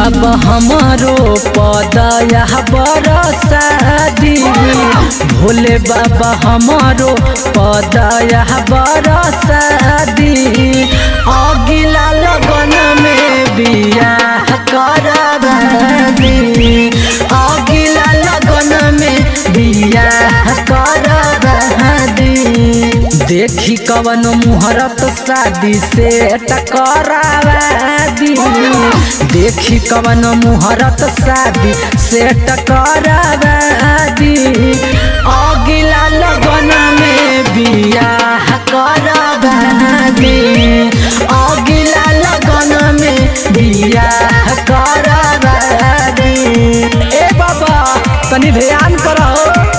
बाबा हमारो पदया बरसादी भोले बाबा हमारो पदया बरसादी अगिला लगन में बियाह करबादी अगिला लगन में बियाह करबादी देखी कवन मुहरत शादी से टकरावादी देखी कवन मुहरत शादी से टकरावादी अगिला लगन में बियाह करवादी अगिला लगन में बियाह करवादी ए बाबा तनी ध्यान करो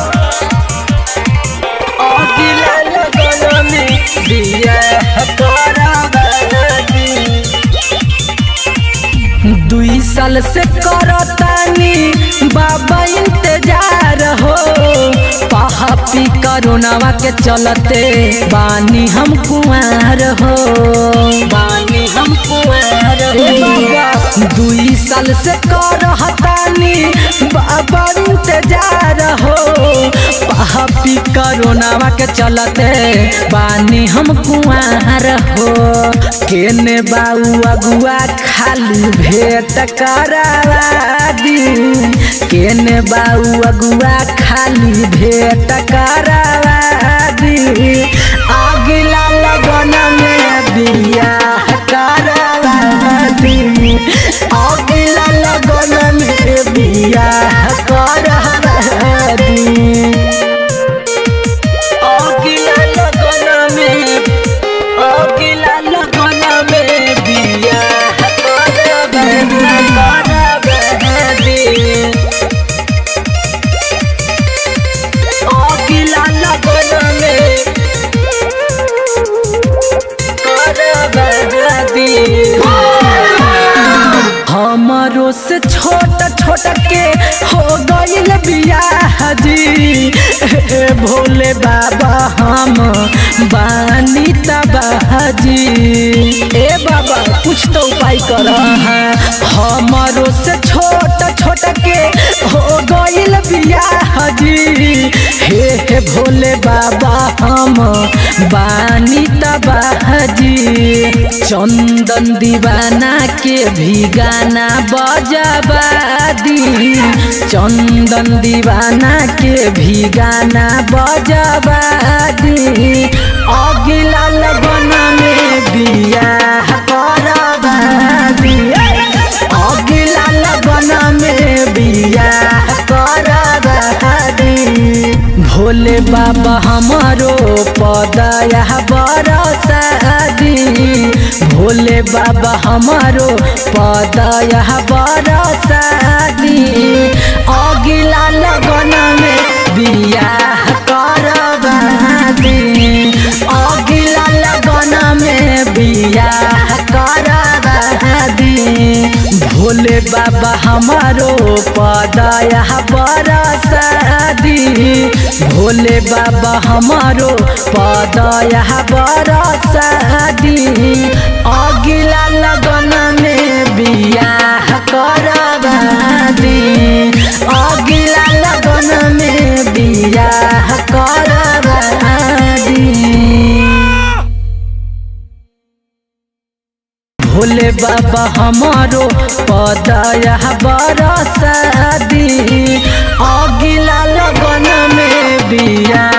अगिला लगन में बियाह करवादी दुई साल से करतानी बाबा इंतजार हो पहापी करोनावा के चलते बानी हम कुआर हो बानी हम कुआर हो दुई साल से करतानी बाबा इंतजार हो पहापी करोनावा के चलते बानी हम कुआर हो केने बाऊ अगुआ खाली भेट करावादी केने बाऊ अगुआ खाली भेट करावादी अगिला लगन में बियाह करावादी अगिला लगन में बियाह करावादी अगिला लगन में अगिला लगन में बियाह करबादी अगिला लगन में करबादी हमारो से छोट छोट के हो गईल बियाह जी ए भोले बाबा हम बानी तबाह जी ए बाबा कुछ तो उपाय कर हमारो से छोट छोट के हो गईल बियाह जी हे हे भोले बाबा हम बानी तबाह जी चंदन दीवाना के भी गाना बजबादी चंदन दीवाना के भी गाना बजबादी अगिला लगन में बियाह करबादी अगिला लगन में बियाह करबादी भोले बाबा हमारो पदया बरसादी भोले बाबा हमारो पदया बरसादी अगिला लगन में बियाह करबादी अगिला लगन में बियाह करबादी भोले बाबा हमारो पदया बरसादी भोले बाबा हमारो पदया बरसादी अगिला लगन में बियाह करबादी अगिला लगन में बियाह करबादी भोले बाबा हमारो पदया बरसादी अगिला लगन में बिया